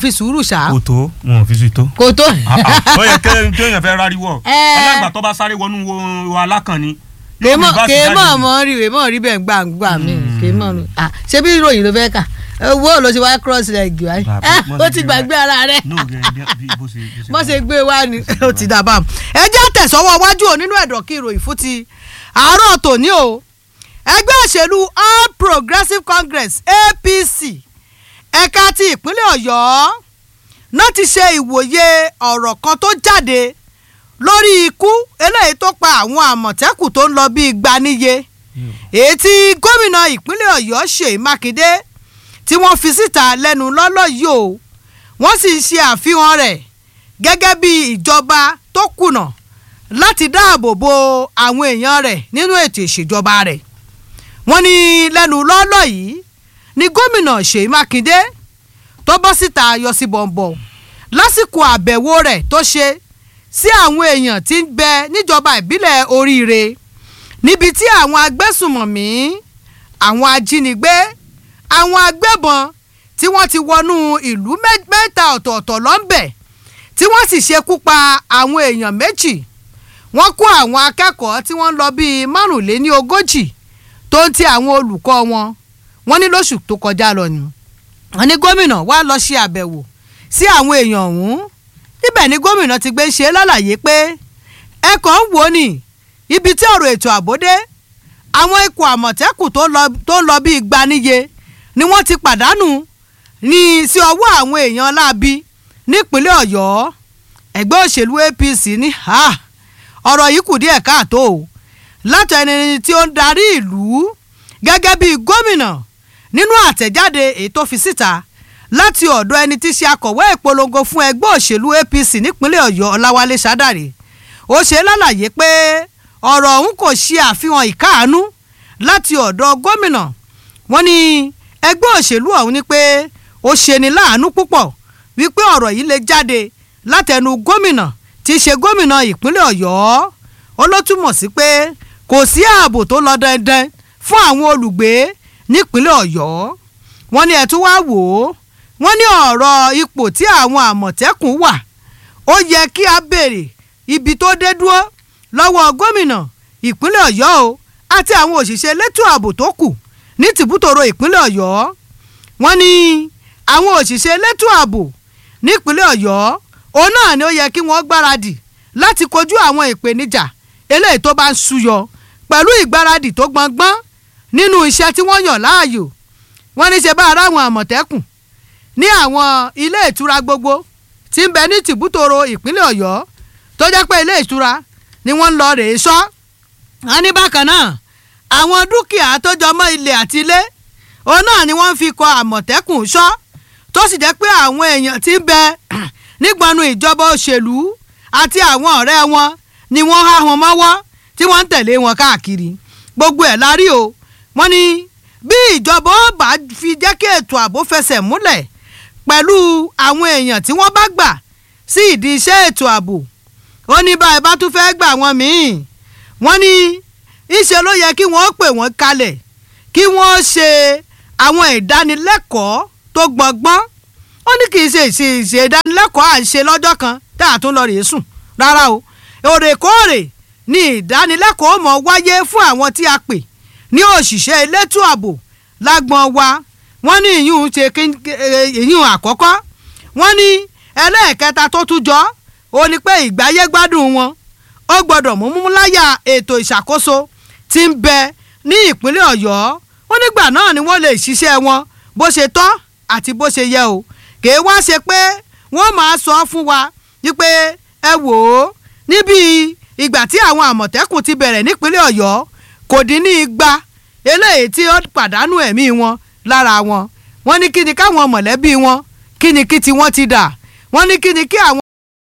fi sùúrù ṣá kò tó wọn ò fi sí tó. kò tó. ó yẹ kí kéèyàn fẹ́ ráríwọ̀ Ẹ. alágbà tó bá sáré wọnú wo- wo alákànni. yóò kèémọ̀ rí bá ti kèémọ̀ jáde. mọ́ rí wèémọ̀ rí bẹ́ẹ̀ gbàǹgbà mi kèémọ̀ rí ah ṣé bí ìròyìn ló fẹ́ kà owó ló ti wá cross leg wáyé Bàbá, mọ́ ó ti ti gbé gbàgbé ara rẹ̀ No, gẹ- bí- bí- bó ṣe- bó ṣe bó wà. ṣe gbé wá ni ó ti dà bá mu. ẹ jẹ́ tẹ̀sọ́wọ́ wájú ò nínú ẹ̀dọ̀ kí ìròyìn fún ti àárọ̀ tòní o ẹgbẹ́ òṣèlú all progressives congress apc ẹ̀ka ti ìpínlẹ̀ ọ̀yọ́ náà ti ṣe ìwòye ọ̀rọ̀ kan tó jáde lórí ikú eléyìí tó pa àwọn àmọ̀tẹ́kùn tó ń lọ bíi igba níye èyí tí gómìnà ìpínlẹ̀ ọ̀yọ́ ṣèyí mákindé tí wọ́n fi síta lẹ́nu lọ́lọ́ yìí o wọ́n sì ń ṣe àfihàn rẹ̀ gẹ́gẹ́ bí ìjọba tó kùnà láti dáàbò bo àwọn èèyàn rẹ̀ nínú ètò ìṣèjọba rẹ̀ wọ́n ní lẹ́nu lọ́lọ́ yìí ni gómìnà ṣèyí mákindé tó bọ́ síta yọ sí bọ̀m̀bọ̀ lásìkò àbẹ̀wò rẹ̀ tó ṣe sí àwọn èèyàn tí ń bẹ níjọba ìbílẹ̀ oríire níbi tí àwọn agbésùmọ̀mí àwọn ajínigbé àwọn agbébọn tí wọ́n ti wọnú ìlú mẹ́- mẹ́ta ọ̀tọ̀ọ̀tọ̀ lọ́nbẹ̀ tí wọ́n sì ṣekú pa àwọn èèyàn méjì wọ́n kó àwọn akẹ́kọ̀ọ́ tí wọ́n ń lọ bíi márùnléní ogójì tó ń ti àwọn olùkọ́ wọn wọ́n ní lóṣù tó kọjá lọ ni wọ́n ní gómìnà wá lọ ṣe àbẹ̀wò sí àwọn èèyàn ọ̀hún níbẹ̀ ni gómìnà ti gbé ṣe lálàyé pé ẹ kàn ń wò ó ní ibi tí ọ̀rọ̀ ètò ààbò dé àwọn ikọ̀ àmọ̀tẹ́kùn tó lọ- tó ń lọ bíi gbaniye ni wọ́n ti pàdánù ní sí ọwọ́ àwọn èèyàn láabi nípínlẹ̀ ọ̀yọ́ ẹgbẹ́ òṣèlú apc ní ha ọ̀rọ̀ yìí kù díẹ̀ káàtó o látọ̀ ẹni tí ó ń darí ìlú gẹ́gẹ́ bíi gómìnà nínú àtẹ̀jáde èyí tó fi síta láti ọ̀dọ̀ ẹni tí ṣe akọ̀wé ìpolongo fún ẹgbẹ́ òṣèlú apc nípínlẹ̀ ọ̀yọ́ ọláwálé sádàrè ó ṣe lálàyé pé ọ̀rọ̀ ọ̀hún kò ṣe àfihàn ìkáàánú láti ọ̀dọ̀ gómìnà wọ́n ní ẹgbẹ́ òṣèlú ọ̀hún ni pé ó ṣeni láàánú púpọ̀ wípé ọ̀rọ̀ yìí lè jáde látẹnu gómìnà tí í ṣe gómìnà ìpínlẹ̀ ọ̀yọ́ ó ló túmọ̀ sí pé kò sí ààbò tó lọ dandan fún àwọn olùgbé nípínlẹ̀ ọ̀yọ́ wọ́n ní ẹ̀ tún wá wò ó wọ́n ní ọ̀rọ̀ ipò tí àwọn àmọ̀tẹ́kùn wà ó yẹ kí a béèrè ibi tó dé dúró lọ́wọ́ gómìnà ìpínlẹ̀ ọ̀yọ́ o àti àwọn òṣìṣẹ́ elétò ààbò tó kù ní tìbútòrò ìpínlẹ̀ ọ̀yọ́ wọ́n ní àwọn òṣìṣẹ́ elétò ààbò nípínlẹ̀ ọ̀yọ́ òun náà ni ó yẹ kí wọ́n gbáradì láti kojú àwọn ìpèníjà eléyìí tó bá ń súyọ pẹ̀lú ìgbáradì tó gbọngbọ́n nínú iṣẹ́ tí wọ́n yàn láàyò wọ́n ní ṣe bá ara àwọn àmọ̀tẹ́kùn ní àwọn ilé ìtura gbogbo tí ń bẹ ní tìbútòrò ìpínlẹ̀ ọ̀yọ́ tó jẹ́ pé ilé ìtura ni wọ́n ń lọ rèé sọ́ wọ́n ní bákan náà àwọn dúkìá tó jọmọ́ ilẹ̀ àti ilé òun náà ni wọ́n fi kọ àmọ̀tẹ́kùn sọ́ tó sì jẹ́ pé àwọn èèyàn tí ń bẹ nígbọnú ìjọba òṣèlú àti àwọn ọ̀rẹ́ wọn ni wọ́n há wọn mọ́wọ́ tí wọ́n ń tẹ̀lé wọn káàkiri gbogbo ẹ̀ la rí o wọ́n ní bí ìjọba ó bá fi jẹ́ kí ètò ààbò fẹsẹ̀ múlẹ̀ pẹ̀lú àwọn èèyàn tí wọ́n bá gbà sí ìdí iṣẹ́ ètò ààbò ó ní báyìí bá tún fẹ́ gbà wọ́n míì wọ́n ní ìṣe ló yẹ kí wọ́n pè wọ́n kalẹ̀ kí wọ́n ṣe àwọn ìdánilẹ́kọ̀ọ́ tó gbọ̀ngbọ́n ó ní kì í ṣe ìṣe ìṣe ìdánilẹ́kọ̀ọ́ à ń ṣe lọ́jọ́ kan tá a tún lọ rèé sùn rárá o òrèkóòrè ni ìdánilẹ́kọ̀ọ́ mọ̀ wáyé fún àwọn tí a pè ní òṣìṣẹ́ elétò ààbò lágbọ́n wa wọ́n ní ìyún ṣe ìyún àkọ́kọ́ wọ́n ní ẹlẹ́ẹ̀kẹta tó tún jọ ó ní pé ìgbáyé gbádùn wọn ó gbọ́dọ̀ mú múláyà ètò ìṣàkóso tí ń bẹ ní ìpínlẹ̀ ọ̀yọ́ ó nígbà náà ni wọ́n lè ṣiṣẹ́ wọn bó ṣe tọ́ àti bó ṣe yẹ o kèé wá ṣe pé wọ́n máa sọ fún wa wípé ẹ wò ó níbi ìgbà tí àwọn àmọ̀tẹ́kùn ti bẹ̀rẹ̀ nípínlẹ̀ ọ̀yọ́ kò dín ní igba eléyìí tí ó pàdánù ẹ̀mí wọn lára wọn wọ́n ní kí ni káwọn mọ̀lẹ́bí wọn kí ni kí tiwọn ti dà wọ́n ní kí ni kí àwọn